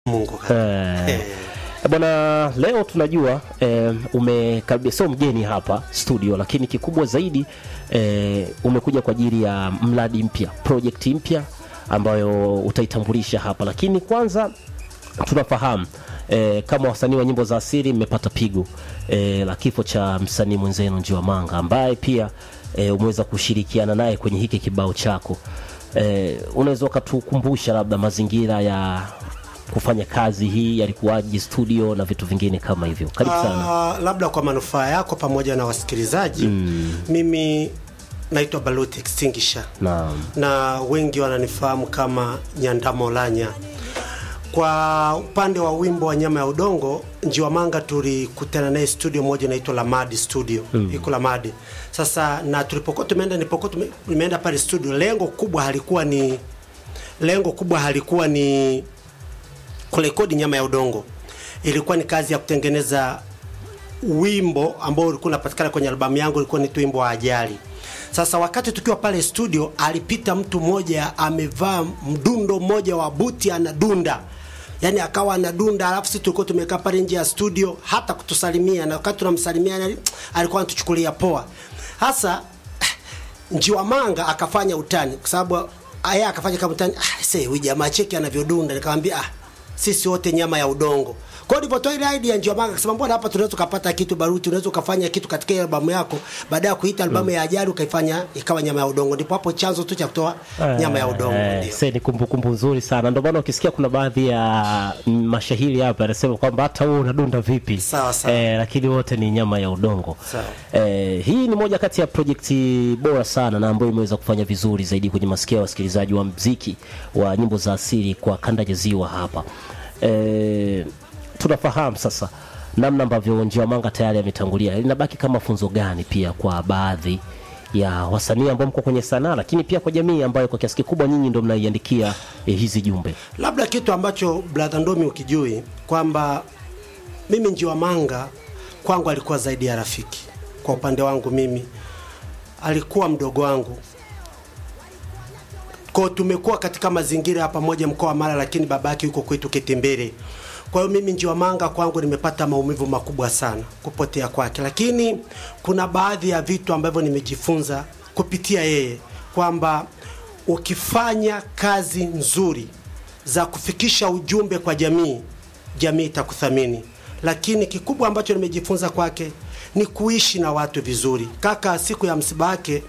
Mungu Eh, Eh. Bwana, leo tunajua eh, umekaribia, sio mgeni hapa studio, lakini kikubwa zaidi eh, umekuja kwa ajili ya mradi mpya, project mpya ambayo utaitambulisha hapa, lakini kwanza tunafahamu eh, kama wasanii wa nyimbo za asili mmepata pigo eh, la kifo cha msanii mwenzenu Njiwa Manga ambaye pia eh, umeweza kushirikiana naye kwenye hiki kibao chako eh, unaweza ukatukumbusha labda mazingira ya kufanya kazi hii yalikuwaje studio na vitu vingine kama hivyo karibu sana Ah, labda kwa manufaa yako pamoja na wasikilizaji mimi naitwa Balut Extinguisher naam na wengi wananifahamu kama Nyandamolanya. Kwa upande wa wimbo wa nyama ya udongo, Njiwa Manga tulikutana naye studio moja inaitwa Lamadi Studio iko Lamadi. Sasa na tulipokuwa tumeenda, nilipokuwa tume- nimeenda pale studio, lengo kubwa halikuwa ni lengo kubwa halikuwa ni kurekodi nyama ya udongo, ilikuwa ni kazi ya kutengeneza wimbo ambao ulikuwa unapatikana kwenye albamu yangu, ulikuwa ni wimbo wa ajali. Sasa wakati tukiwa pale studio, alipita mtu mmoja amevaa mdundo mmoja wa buti, anadunda yaani akawa anadunda, alafu sisi tulikuwa tumekaa pale nje ya studio, hata kutusalimia, na wakati tunamsalimia yani, alikuwa anatuchukulia poa. Hasa Njiwa Manga akafanya utani, kwa sababu aya akafanya kama utani, ah, sasa huyu jamaa cheki anavyodunda, nikamwambia ah, sisi wote nyama ya udongo. Kwa hiyo nilipotoa ile idea Njiwa Manga akasema mbona hapa tunaweza tukapata kitu Baruti, unaweza ukafanya kitu katika ile albamu yako, baada ya kuita albamu ya ajali ukaifanya ikawa nyama ya udongo. Ndipo hapo chanzo tu cha kutoa nyama ya udongo Eh, ndio. se ni kumbukumbu nzuri sana ndio maana ukisikia kuna baadhi ya mm, mashahiri hapa anasema kwamba hata wewe unadunda vipi Sawa, sawa. eh, lakini wote ni nyama ya udongo Sawa. eh, hii ni moja kati ya projekti bora sana na ambayo imeweza kufanya vizuri zaidi kwenye masikio ya wasikilizaji wa mziki wa nyimbo za asili kwa kanda ya ziwa hapa eh, tunafahamu sasa namna ambavyo Njiwa Manga tayari ametangulia linabaki kama funzo gani pia kwa baadhi ya wasanii ambao mko kwenye sanaa lakini pia kwa jamii ambayo kwa kiasi kikubwa nyinyi ndio mnaiandikia eh, hizi jumbe Labda kitu ambacho brother Ndomi ukijui kwamba mimi Njiwa Manga kwangu alikuwa zaidi ya rafiki. Kwa upande wangu mimi alikuwa mdogo wangu. Kwa hiyo tumekuwa katika mazingira ya pamoja mkoa wa Mara, lakini babake yuko kwetu Kitembere. Kwa hiyo mimi Njiwa Manga kwangu nimepata maumivu makubwa sana kupotea kwake, lakini kuna baadhi ya vitu ambavyo nimejifunza kupitia yeye kwamba ukifanya kazi nzuri za kufikisha ujumbe kwa jamii, jamii itakuthamini. Lakini kikubwa ambacho nimejifunza kwake ni kuishi na watu vizuri. Kaka, siku ya msiba wake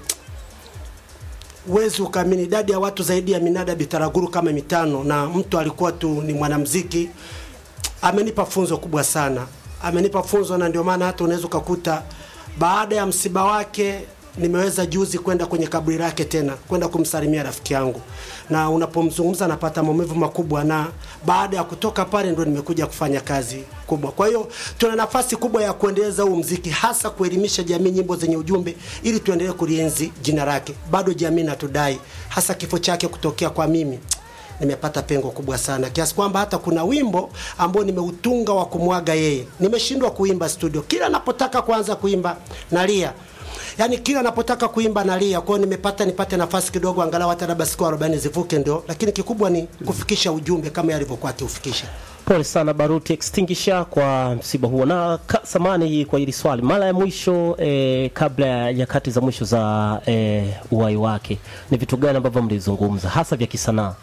huwezi ukaamini idadi ya watu zaidi ya minada bitaraguru kama mitano, na mtu alikuwa tu ni mwanamziki. Amenipa funzo kubwa sana, amenipa funzo, na ndio maana hata unaweza ukakuta baada ya msiba wake nimeweza juzi kwenda kwenye kaburi lake tena kwenda kumsalimia rafiki yangu, na unapomzungumza napata maumivu makubwa, na baada ya kutoka pale ndo nimekuja kufanya kazi kubwa. Kwa hiyo tuna nafasi kubwa ya kuendeleza huu mziki, hasa kuelimisha jamii nyimbo zenye ujumbe, ili tuendelee kulienzi jina lake. Bado jamii natudai, hasa kifo chake kutokea kwa mimi nimepata pengo kubwa sana kiasi kwamba hata kuna wimbo ambao nimeutunga wa kumwaga yeye, nimeshindwa kuimba studio. Kila napotaka kuanza kuimba nalia, yaani kila napotaka kuimba nalia. Kwa hiyo nimepata nipate nafasi kidogo, angalau hata labda siku 40 zivuke, ndio. Lakini kikubwa ni kufikisha ujumbe kama yalivyokuwa akiufikisha. pole sana baruti extinguisher kwa msiba huo na ka, samani hii kwa hili swali mara ya mwisho eh, kabla ya nyakati za mwisho za eh, uhai wake ni vitu gani ambavyo mlizungumza hasa vya kisanaa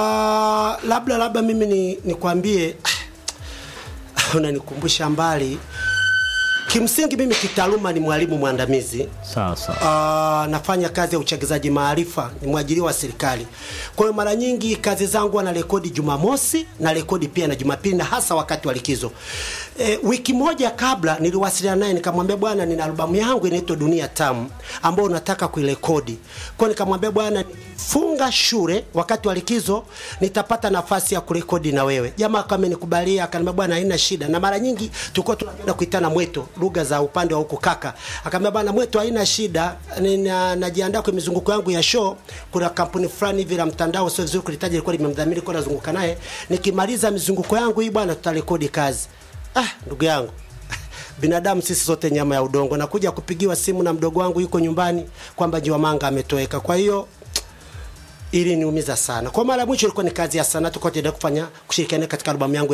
Uh, labda labda mimi ni nikwambie, unanikumbusha mbali. Kimsingi mimi kitaaluma ni mwalimu mwandamizi sawa sawa Uh, nafanya kazi ya uchagizaji maarifa, ni mwajiriwa wa serikali. Kwa hiyo mara nyingi kazi zangu na rekodi Jumamosi na rekodi pia na Jumapili na hasa wakati wa likizo. E, wiki moja kabla niliwasiliana naye nikamwambia, bwana, nina albamu yangu inaitwa Dunia Tamu ambayo nataka kuirekodi. Kwa hiyo nikamwambia, bwana, funga shule wakati wa likizo nitapata nafasi ya kurekodi na wewe. Jamaa kama nikubalia, akaniambia bwana, haina shida. Na mara nyingi tulikuwa tunapenda kuitana mweto, lugha za upande wa huko kaka. Akaniambia bwana, mweto haina shida, nina najiandaa kwa mizunguko yangu ya show. Kuna kampuni fulani hivi la mtandao, sio vizuri kulitaja, ilikuwa limemdhamini kwa nazunguka naye. Nikimaliza mizunguko yangu hii bwana, tutarekodi kazi. Ah, ndugu yangu binadamu sisi sote nyama ya udongo. Nakuja kupigiwa simu na mdogo wangu yuko nyumbani kwamba Njiwa Manga ametoweka. Kwa hiyo ili niumiza sana. Kwa mara ya mwisho ilikuwa ni kazi ya sanaa, tulikuwa tunaendelea kufanya kushirikiana katika albamu yangu